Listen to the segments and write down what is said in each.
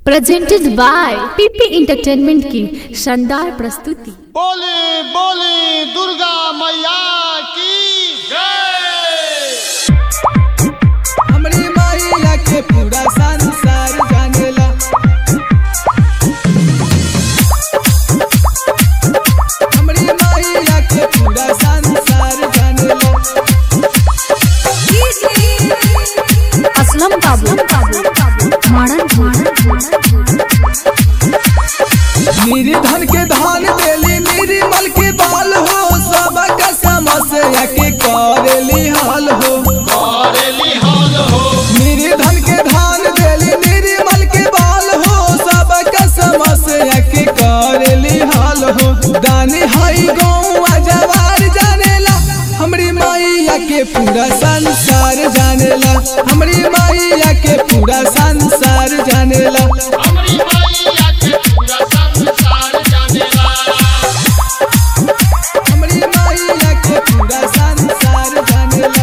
presented by पीपी entertainment की शानदार प्रस्तुति बोले बोले दुर्गा मैया की जय हमरी मैया के पूरा संसार जानेला हमरी मैया के पूरा संसार जानेला असलम बाबू माणन मेरी धन के धान देली मेरी मल के बाल हो सबका समस्या के करेली हाल हो करेली हाल हो मेरी धन के धान देली मेरी मल के बाल हो सबका समस्या के करेली हाल हो दानी हई गौआ जवार जानेला हमरी मैया के पूरा संसार जानेला हमरी मैया के पूरा संसार जानेला हमारी मैया के पूरा संसार जानेला हमरी मैया के पूरा संसार जानेला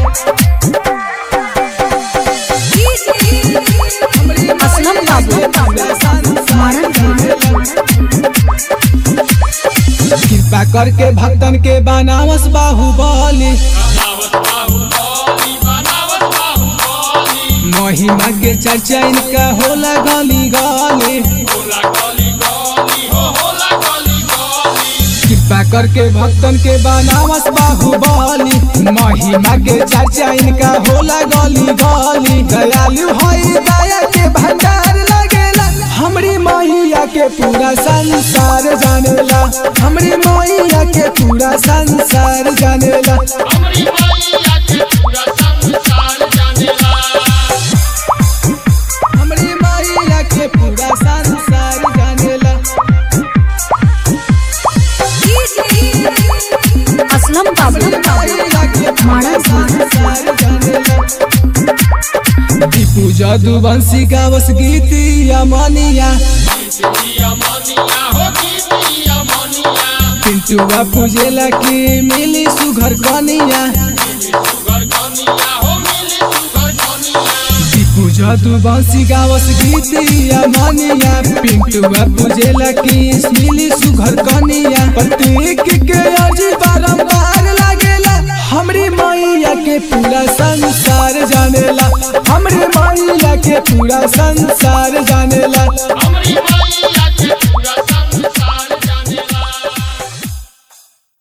हमरी असलम मैया के बाबू पूरा संसार जानेला कृपा करके भक्तन के बनावस बाहुबली बनावत बाहुबली बनावत बाहुबली महिमा के चर्चा इनका होला गली गली होला गली गली हो होला गली गली कृपा करके भक्तन के बनावस बाहुबली महिमा के चर्चा इनका होला गली गली दयालु हई दया के भंडार लगेला हमरी मैया के पूरा संसार जानेला हमरी मैया के पूरा संसार जानेला हमारी मैया के पूरा संसार जानेला हमरी मैया के पूरा संसार जानेला असलम बाबू मैया के पूरा संसार जानेला दीपू जादूवंशी गावस गीतिया मनिया दिया मनिया हो दिया मनिया पिंटुआ पूजेला की मिली सुघर कनिया सुगर कनिया हो मिली सुगर कनिया दीपू जादूवंशी गावस गीतिया मनिया पिंटुआ पूजेला की मिली सुघर कनिया प्रतीक के अर्जी बारंबार लागेला हमरी मैया के पूरा संसार जानेला हमरी मैया के पूरा संसार जानेला हमारी मैया के